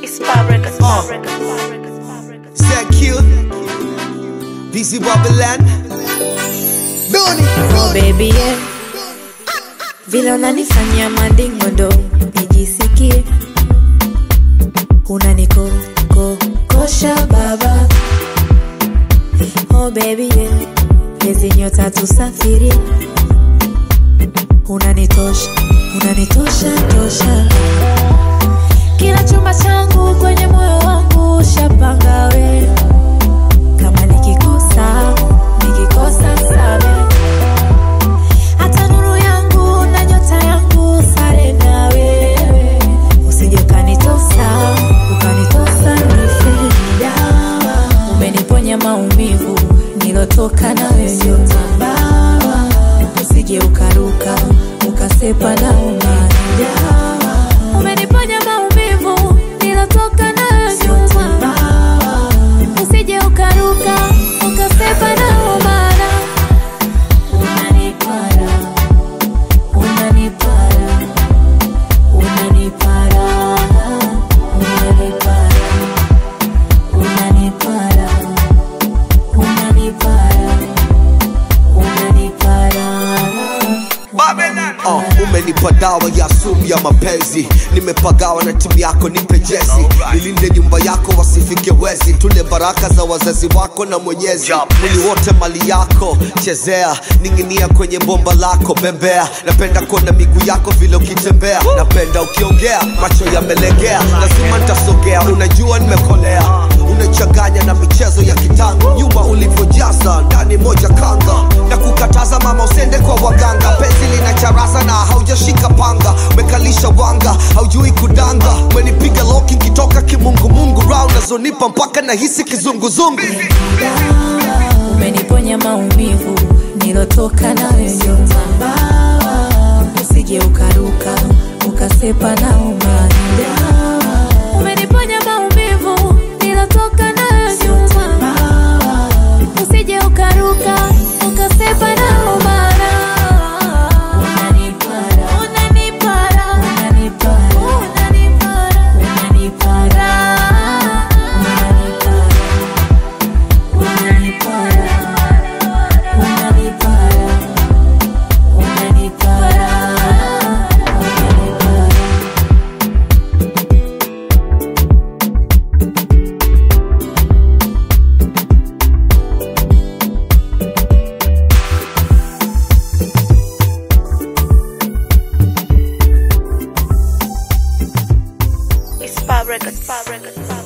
It's Fab Records, Fab Records, Fab Records, Fab Records. ZQ, BC Babylon, Doni, Oh baby yeah. Vile unanifanyia mandingo ndo nijisikie unaniko ko kosha baba Oh baby yeah. Hizi nyota tusafiri unanitosha unanitosha tosha kila chumba changu kwenye moyo wangu ushapanga we kama nikikosa nikikosa same hata nuru yangu na nyota yangu sare na wewe usije ukanitosa ukanitosa nife dawa umeniponya maumivu nilotoka na wewe tambawa usije ukaruka ukasepa na umadawa umeniponya maumivu nilotoka na wewe tambawa usije ukaruka ukasepa na umadawa unanipara unanipara unanipara unanipara unanipara unanipara unanipara Babylon. Uh, umenipa dawa ya sumu ya mapenzi nimepagawa na timu yako nipe jezi nilinde nyumba yako wasifike wezi tule baraka za wazazi wako na mwenyezi mwili wote mali yako chezea ning'inia kwenye bomba lako bembea napenda kuona miguu yako vile ukitembea napenda ukiongea macho yamelegea lazima ntasogea unajua nimekolea unachanganya na michezo ya kitango nyuma ulivyojaza ndani moja kanga na kukataza mama usende kwa waganga penzi lina charaza na haujashika panga umekalisha wanga haujui kudanga umenipiga loki nkitoka kimungumungu ra unazonipa mpaka nahisi kizunguzungu dawa umeniponya maumivu nilotoka na wewe tambawa usije ukaruka ukasepa na umadawa umeniponya maumivu nilotoka na wewe tambawa usije ukaruka ukasepa na umadawa unanipara unanipara unanipara unanipara unanipara unanipara unanipara unanipara unanipara unanipara It's Fab Records, Fab Records, Fab Records.